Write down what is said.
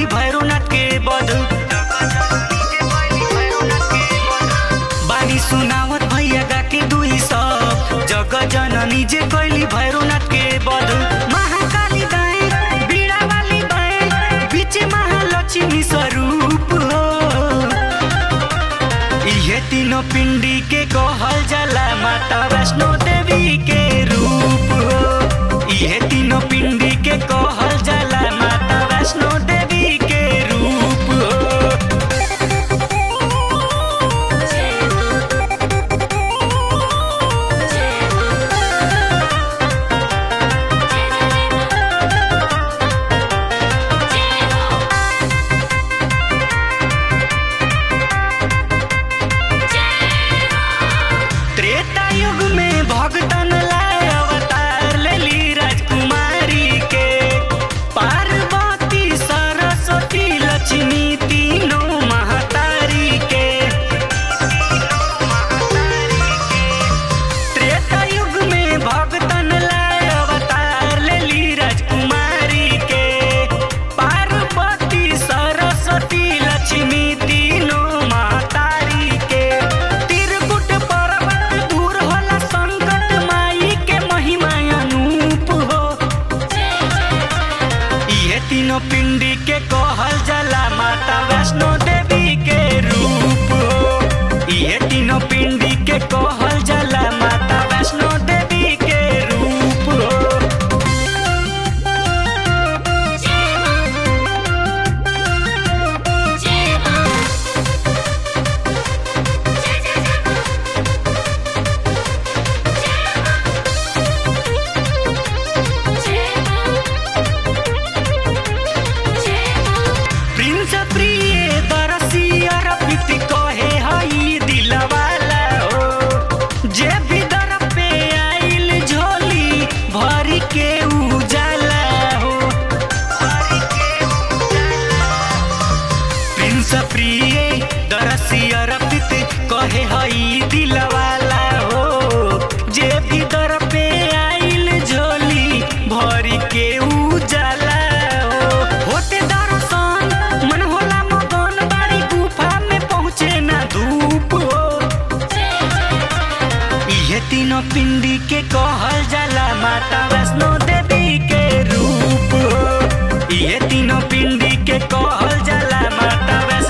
कैली भैरवनाथ के बध बानी सुनावत भैया गा के दुई सब जग जननी जे कैली भैरवनाथ के बध महाकाली दाए बीड़ा वाली बाए बीच महालक्ष्मी स्वरूप हो इहे तीनों पिंडी के कहल जाला माता वैष्णो देवी के रूप हो इहे तीनों पिंडी के कहल जाला माता वैष्णो देवी के रूप हो त्रेता युग में भगतन लाए अवतार लेली राजकुमारी के पार्वती सरस्वती लक्ष्मी तीनों महतारी के त्रेता युग में भगतन लाए अवतार लेली राजकुमारी के पार्वती सरस्वती लक्ष्मी तीनों महतारी के त्रिकुट पर्वत दूर होला संकट माई के महिमा अनूप हो इहे तीनों पिंडी के कहल जाला माता वैष्णो देवी के रूप हो इहे तीनों पिंडी के कहल जाला माता वैष्णो देवी के रूप हो प्रिंस प्रिय दरसी अरपित कहे हई दिलवाला हो जे भी दर पे आइल झोली भरी के उजाला हो प्रिंस प्रिय दरसी अरपित कहे हई दिलवाला हो जे भी दर पे आइल झोली भरी के उजाला हो होते दर्शन मन होला मगन बाड़ी गुफा में पहुँचे ना धूप हो इहे तीनों पिंडी के कहल जाला माता वैष्णो देवी के रूप हो इहे तीनों पिंडी के कहल जाला माता वैष्णो